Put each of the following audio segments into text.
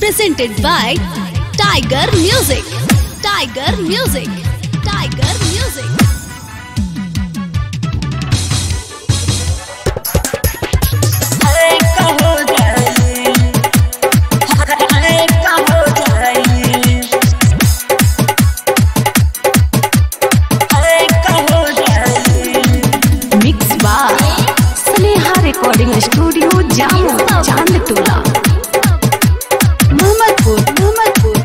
presented by Tiger Music. Tiger Music. Tiger Music. Mix by Sneha recording studio Jamo Chand टोला मोहम्मदपुर मोहम्मदपुर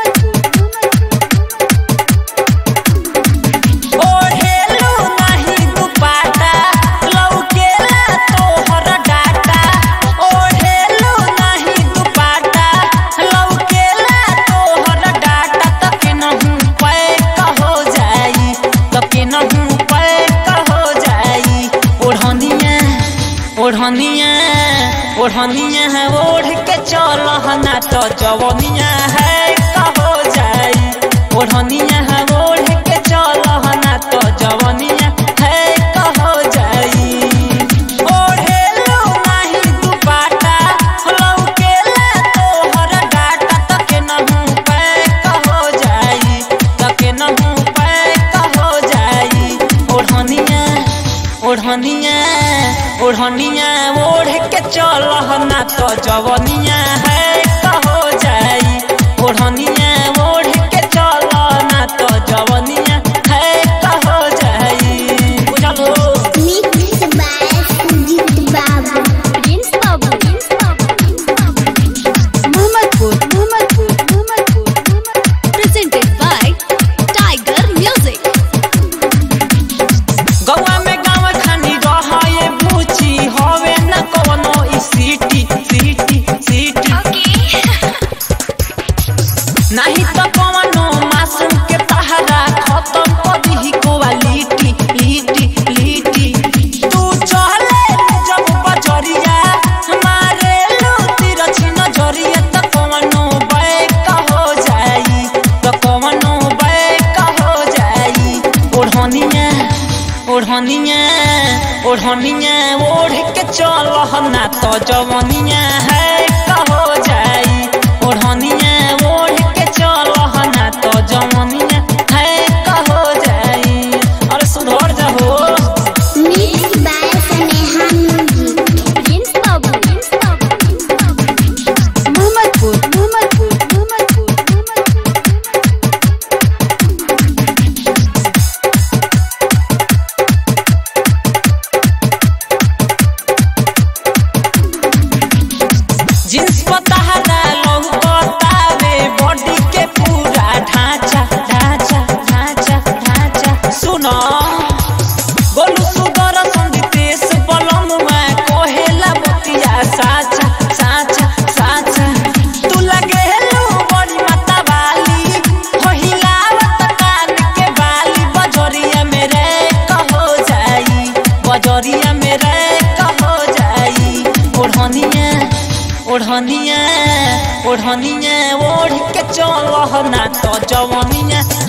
ओढ़ेलू नाही दुपट्टा लौकेला तोहर डाटा ओढ़ेलू नाही दुपट्टा लौकेला तोहर डाटा तके नहू पैक हो जाई तके नहू पैक हो जाई ओढ़निया ओढ़निया ओढ़निया है ओढ़ के चल ना तो जवनिया है कहो जाई ओढ़निया है ओढ़ के चल ना तो जवनिया है कहो जाई ओढ़ेलू नाही दुपट्टा लौकेला तोहर डाटा तके नहू पैक हो जाई तके नहू पैक हो जाई ओढ़निया ओढ़निया ओढ़निया ओढ़ के चल ना तो जवनिया है कहो जाई ओढ़निया ओढ़ के चल ना तो जवनिया है कहो जाई बुझलो Mixed by Sujit Babu. Prince Babu. Prince Babu. Mohammadpur Mohammadpur Mohammadpur Presented by Tiger Music. गौवा में गाँव खानी रहे बूची हवे न कवनो ई सीटी सीटी सीटी नहीं तो कवनो मासूम के पहरा खत्म कर दी क्वालिटी लीटी लीटी तू चले जब बजरिया हमारे लूटी रची नजरिया तो कवनो बैक हो जाई तो कवनो बैक हो जाई ओढ़निया ओढ़निया ओढ़निया ओढ़ के चल ना तो जवनिया है कहो जाई ओढ़निया ओढ़ के चल ना तो जवनिया है कहो जाई अरे सुधर जाहो Mixed by Sneha Music. Prince Babu. Prince Babu. Prince Babu. Mohammadpur Mohammadpur Mohammadpur jeans पतहरा लोग बतावे बॉडी के पूरा ढांचा ढांचा ढांचा ढांचा सुनो गोलू सुगर संदीपेश बलमुआ कोहेला बतिया साचा साचा साचा तू लगे हेलो बड़ी माता वाली हो हिलावत कान के बाली बजरिया मेरे कहो जाई बजरिया मेरे कहो जाई ओढ़निया ओढ़निया ओढ़निया ओढ़ के चल ना तो जवनिया